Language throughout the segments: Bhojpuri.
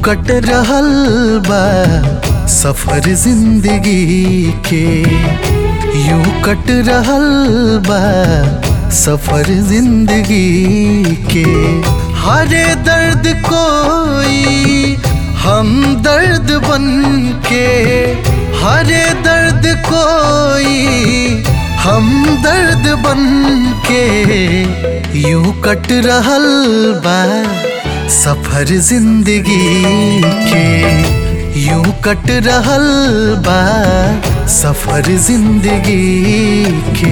कट रहल बा सफर जिंदगी के यूं कट रहल बा सफर जिंदगी के हरे दर्द कोई हम दर्द बन के हरे दर्द कोई हम दर्द बन के यूं कट रहल बा सफर जिंदगी के यूं कट रहल बा सफर जिंदगी के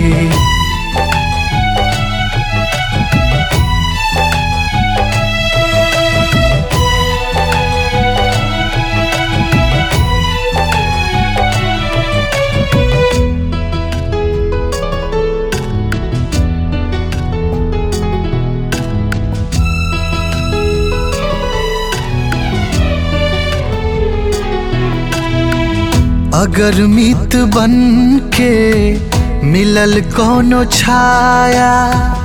अगर मित बन के मिलल कोनो छाया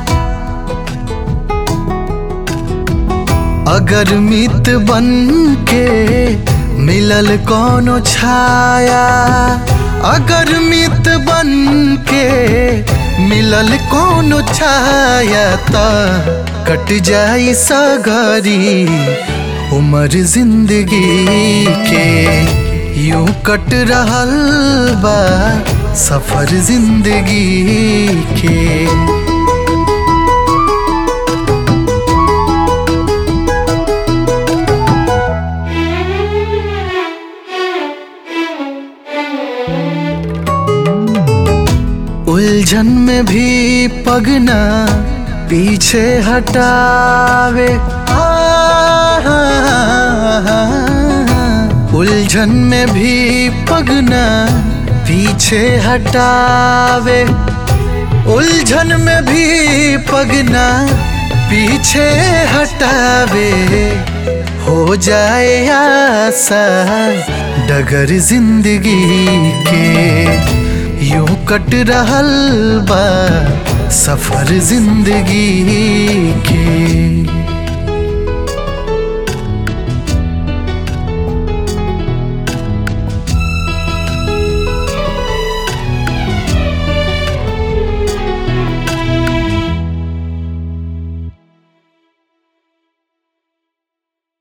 अगर मित बन के मिलल कोनो छाया अगर मित बन के मिलल कोनो छाया त कट जाई सगरी उमर जिंदगी के यूं कट रहल बा सफर जिंदगी के उलझन में भी पगना पीछे हटावे उलझन में भी पगना पीछे हटावे उलझन में भी पगना पीछे हटावे हो जाए आसा डगर जिंदगी के यूं कट रहल बा सफर जिंदगी के